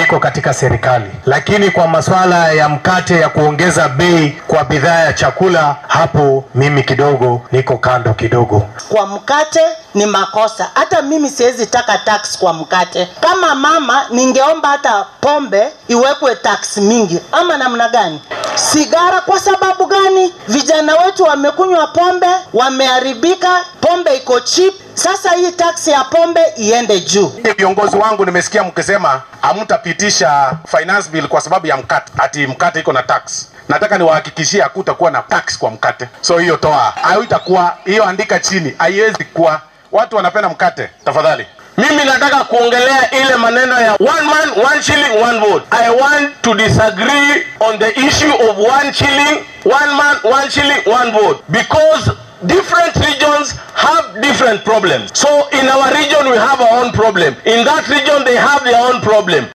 niko katika serikali, lakini kwa masuala ya mkate ya kuongeza bei kwa bidhaa ya chakula, hapo mimi kidogo niko kando kidogo. Kwa mkate ni makosa. Hata mimi siwezi taka tax kwa mkate. Kama mama, ningeomba hata pombe iwekwe tax mingi, ama namna gani? Sigara kwa sababu gani? Vijana wetu wamekunywa pombe, wameharibika, pombe iko cheap. Sasa hii tax ya pombe iende juu. Viongozi wangu nimesikia mkisema hamtapitisha finance bill kwa sababu ya mkate, ati mkate iko na tax. Nataka niwahakikishie hakutakuwa na tax kwa mkate, so hiyo toa, haitakuwa hiyo, andika chini, haiwezi kuwa. Watu wanapenda mkate, tafadhali. Mimi nataka kuongelea ile maneno ya one man one shilling one vote. I want to disagree on the issue of one shilling one man one shilling one vote because different regions have different problems. So in our region we have our own problem. In that region they have their own problem.